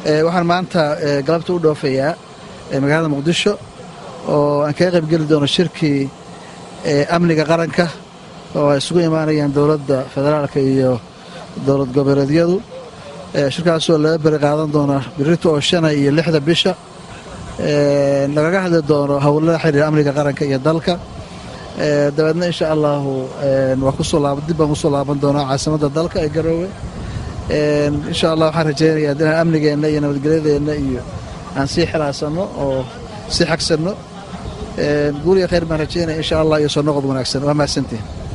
waxaan maanta galabta u dhoofayaa magaalada muqdisho oo aan kaga qaybgeli doono shirkii amniga qaranka oo ay isugu imaanayaan dowladda federaalka iyo dowlad goboleedyadu shirkaasoo laga beri qaadan doona birito oo shana iyo lixda bisha lagaga hadli doono howlada xiriira amniga qaranka iyo dalka dabeedna insha allahu dib baan kusoo laaban doonaa caasimadda dalka ee garoowe insha allah waxaan rajaynayaa inaan amnigeenna iyo nabadgelyadeenna iyo aan sii xilaasanno oo sii xagsanno guuriya khayr baan rajaynaya insha allah iyo soo noqod wanaagsan waa mahadsantihin